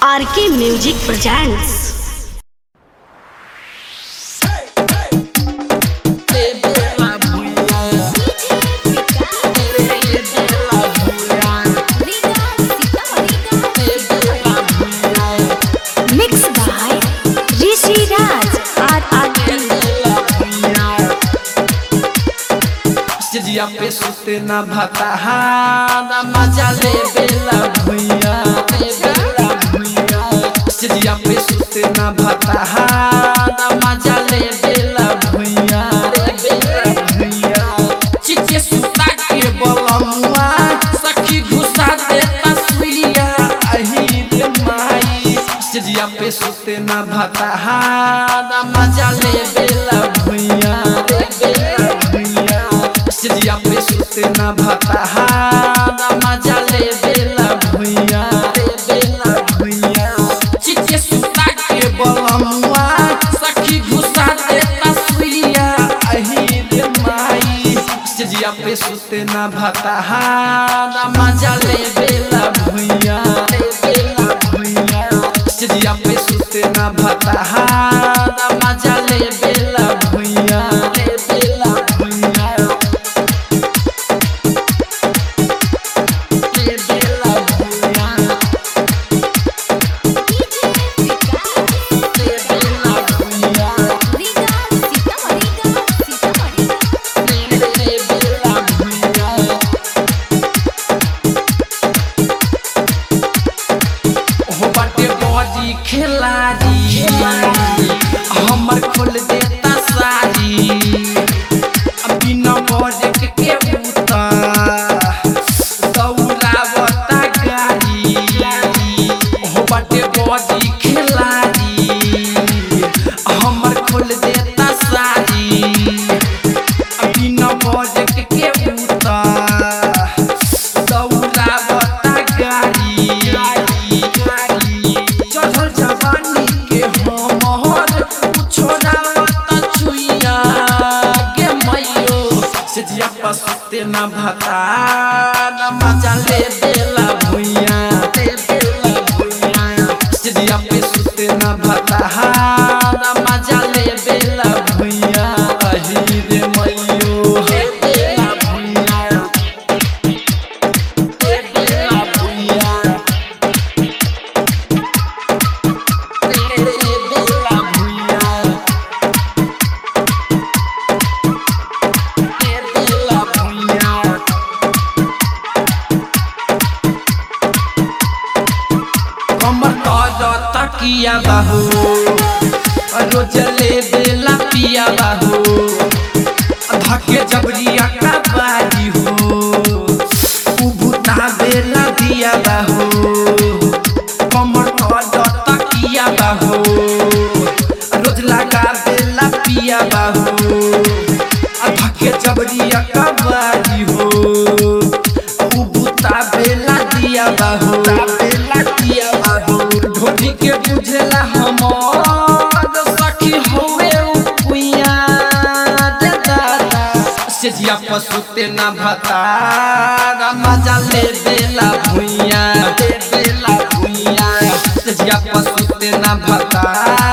RK music presents mix by Rishi Raj R R स्टेजिया पे सुते ना भाता ना मजा ले बेला भुइया बेला भुइया स्टेजिया पे सुते ना भाता ना मजा ले बेला भुइया बेला भुइया चिचे सुता के बलमुआ सखी घुसा दे तस्वीरिया अही रे माई स्टेजिया पे सुते ना भाता ना मजा ले बेला भुइया बेला भुइया स्टेजिया पे सुते ना भाता ना मजा ले बेला भुइया बेला भुइया चिचे सुता के बलमुआ सखी घुसा दे तस्वीरिया अही रे माई स्टेजिया पे सुते ना भाता ना मजा ले बेला भुइया बेला भुइया स्टेजिया पे सुते ना भाता ना मजा ले बेला भुइया बेला भुइया बेला भुइया बेला भुइया बेला भुइया हो बाटे बॉडी खिलाड़ी हमर खोल देता साड़ी बिना बॉडी के बूता दौड़ावता गाड़ी हो बाटे बॉडी खिलाड़ी हमर खोल देता साड़ी बिना बॉडी के बूता दौड़ावता गाड़ी चढ़ल जवानी के हमर छोड़ावता छुइया गे मैयो से जिया पसते न भता न मजा ले बेला भुइया ले बेला भुइया से जिया पे सुते न भता न मजा ले बेला भुइया अही रे मैयो हे बेला भुइया हे बेला भुइया बेला भुइया बेला भुइया कमर कर तकिया बाहू रोज ले बेला पिया बाहू धके जबरिया का बाजी हो उबुता बेला दिया बाहू कमर कर तकिया बाहू रोज लगा बेला पिया बाहू धके जबरिया का बाजी हो उबुता बेला दिया बाहू बेला दिया बाहू ढोली के बुझला हमर सखी होवे उपुया दे दादा से जिया पसुते ना भता ना मजा ले बेला भुइया दे बेला भुइया से जिया पसुते ना भता